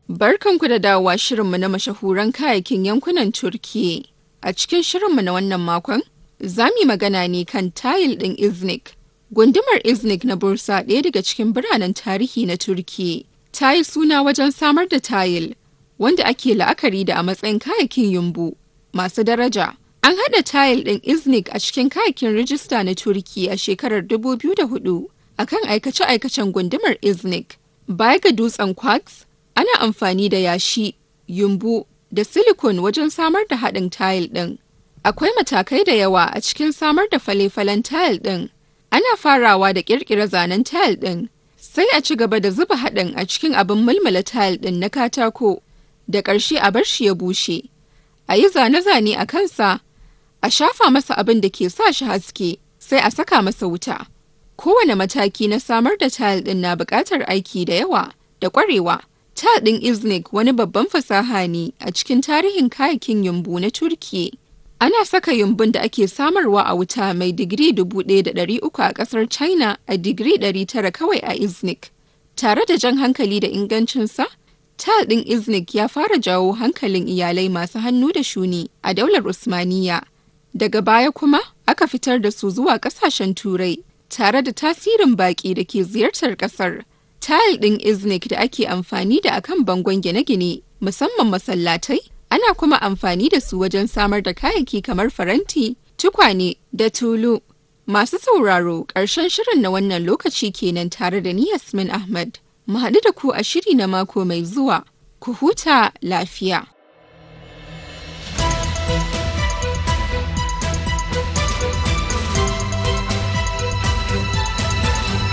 Barkanku da dawowa shirinmu na mashahuran kayayyakin yankunan Turkiyya. A cikin shirinmu na wannan makon, za mu yi magana ne kan tayil ɗin Iznik. Gundumar Iznik na Bursa ɗaya daga cikin biranen tarihi na Turkiyya. Ta yi suna wajen samar da tayil, wanda ake la'akari da a matsayin kayayyakin yumbu masu daraja. An haɗa tayil ɗin Iznik a cikin kayayyakin rijista na Turkiyya a shekarar 2004 akan aikace-aikacen gundumar Iznik. Baya ga dutsen quartz, ana amfani da yashi, yumbu da silicon wajen samar da haɗin tayil ɗin. Akwai matakai da yawa a cikin samar da fale-falen tayil ɗin. Ana farawa da ƙirƙira zanen tayil ɗin, sai a ci gaba da zuba haɗin a cikin abin mulmula tayil ɗin na katako, da ƙarshe a bar shi ya bushe. A yi zane-zane a kansa, a shafa masa abin da ke sa shi haske, sai a saka masa wuta. Kowane mataki na samar da tayil ɗin na buƙatar aiki da yawa da ƙwarewa. Tayil ɗin Iznik wani babban fasaha ne a cikin tarihin kayakin yumbu na Turkiyya. Ana saka yumbun da ake samarwa a wuta mai digiri 1,300 a ƙasar China a digiri 900 kawai a Iznik. Tare da jan hankali da ingancinsa, tayil ɗin Iznik ya fara jawo hankalin iyalai masu hannu da shuni a daular Usmaniya. Daga baya kuma aka fitar da su zuwa ƙasashen Turai tare da tasirin baƙi da ke ziyartar ƙasar. Tayil ɗin Iznik da ake amfani da akan bangon gine-gine, musamman masallatai, ana kuma amfani da su wajen samar da kayayyaki kamar faranti, tukwane da tulu. Masu sauraro ƙarshen shirin na wannan lokaci kenan tare da ni Yasmin Ahmad. Mu haɗu da ku a shiri na mako mai zuwa. Ku huta lafiya.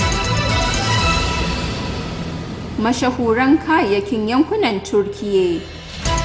Mashahuran kayayyakin yankunan Turkiyya